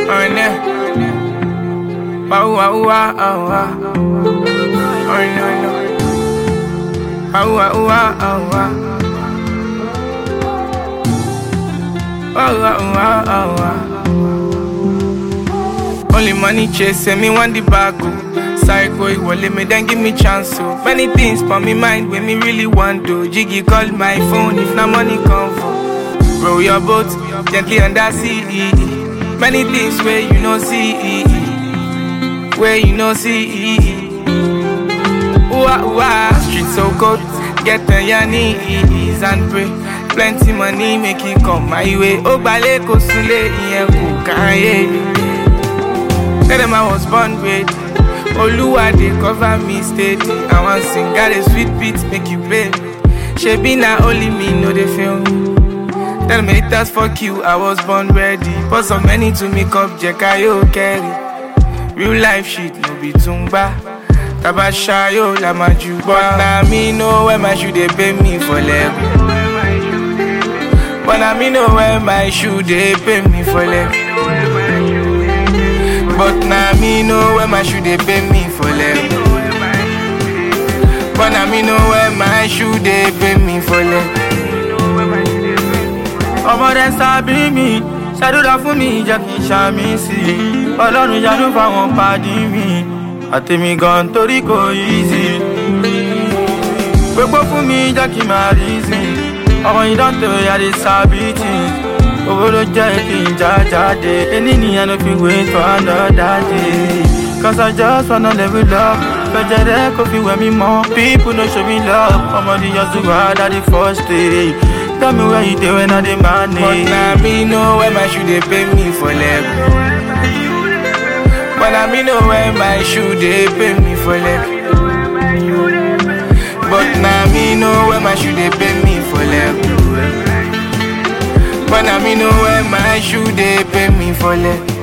Oh, no. Wow, wow, wow, wow. Oh, no, no. Wow, wow, wow, wow. Wow, wow, wow, wow. Only money chasing me want the bag oh. Psycho ìwọlé me then give me chance oh. Many things for me mind when me really want to. Jiggy call my phone if na money come for. Row your boat gently under sea. Many things where you no see, where you no see. Ooh, ooh, street so cold. Get on your knees and pray. Plenty money make it come my way. Ó gbalẹ̀ kò súnlé ìyẹn kò káyé. Tell them I was born with. Oluwa dey cover me steady. I wan sing, got a sweet beat make you play. Shebi na only me no dey feel. Tell me haters fuck you, I was born ready. Pour some money to make up Jekayo carry. Real life shit no be tumba. Tabashayo la maju. But na me know where my shoe dey pay me for leg. But na me know where my shoe dey pay me for leg. But na me know where my shoe dey pay me for leg. But na me know where my shoe dey pay me for leg. ọmọ rẹ sábì mi ṣàdúrà fún mi jẹ́ kí n ṣàmì sí i ọlọ́run yanu fáwọn pàdé mi àtẹ̀mí gan torí kò easy gbogbo fún mi jẹ́ kí n máa rí sí i ọmọ yìí dán tó yàrá sábì tì owó ló jẹ́ kí n já jáde ẹni nìyẹn ló fi wé tó another day cause I just wanna level up fẹ̀jẹ̀ rẹ kò fi wẹ̀ mí mọ́ people no show me love ọmọdé yọ sí wàhálà the first day. Tell me where you dey when I dey But manage. na me know where my shoe dey pay me for leg. But na me know where my shoe dey pay me for leg. But na me know where my shoe dey pay me for leg. But na me know where my shoe dey pay me for leg.